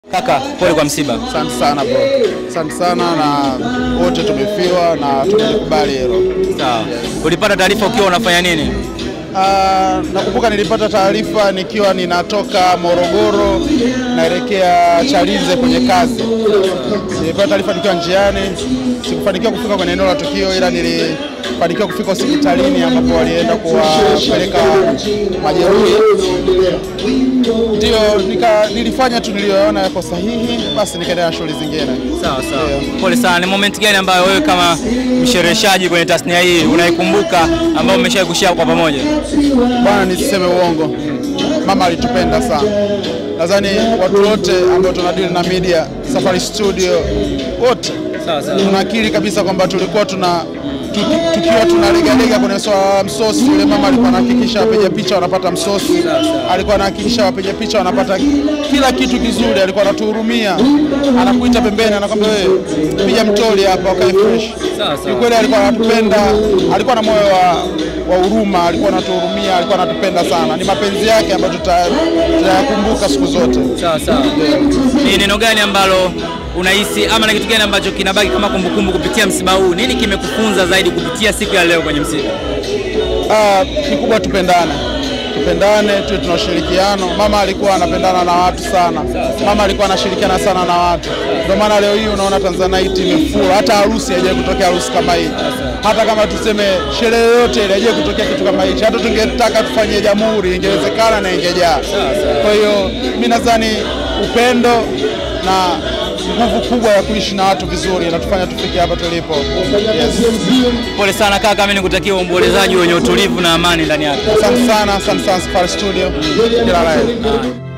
Kaka, pole kwa msiba. Asante sana bro, asante sana na wote tumefiwa na tumelikubali hilo. Sawa. Ulipata taarifa ukiwa unafanya nini? Ah, nakumbuka nilipata taarifa nikiwa ninatoka Morogoro naelekea Chalinze kwenye kazi. Nilipata taarifa nikiwa njiani, sikufanikiwa kufika kwenye eneo la tukio, ila nilifanikiwa kufika hospitalini ambapo walienda kuwapeleka majeruhi. Ndio nika, nilifanya tu niliyoona yako sahihi, basi nikaendelea na shughuli zingine. Sawa sawa. Ndio. Pole sana. Ni moment gani ambayo wewe kama mshereheshaji kwenye tasnia hii unaikumbuka ambayo umeshawahi kushare kwa pamoja? Bwana, nisiseme uongo, mama alitupenda sana. Nadhani watu wote ambao tunadili na media, Safari Studio, wote Sawa sawa. tunakiri kabisa kwamba tulikuwa tuna tuki- tukiwa tunalegalega kwenye swala la msosi, yule mama alikuwa anahakikisha wapiga picha wanapata msosi, alikuwa anahakikisha wapiga picha wanapata kila kitu kizuri, alikuwa anatuhurumia, anakuita pembeni, anakwambia wewe, piga mtoli hapa ukae fresh. Sawa, sawa. Kiukweli alikuwa anatupenda, alikuwa na moyo wa wa huruma, alikuwa anatuhurumia, alikuwa anatupenda sana. Ni mapenzi yake ambayo tuta- tutayakumbuka siku zote. Sawa sawa. Ni neno gani ambalo unahisi ama na kitu gani ambacho kinabaki kama kumbukumbu kupitia msiba huu? Nini kimekufunza zaidi kupitia siku ya leo kwenye msiba? Ah, kikubwa tupendane, tupendane, tuwe tuna ushirikiano. Mama alikuwa anapendana na watu sana, mama alikuwa anashirikiana sana na watu. Ndio maana leo hii unaona Tanzanite imefura, hata harusi haijawahi kutokea harusi kama hii. Hata kama tuseme sherehe yoyote ile haijawahi kutokea kitu kama hichi. Hata tungetaka tufanye jamhuri, ingewezekana na ingejaa. Kwa hiyo mi nadhani upendo na nguvu kubwa ya kuishi na watu vizuri inatufanya tufike hapa tulipo. Yes. Pole sana kaka, mimi nikutakia uombolezaji wenye utulivu na amani ndani yake. Asante sana, asante sana Safari Studio. Kila la heri.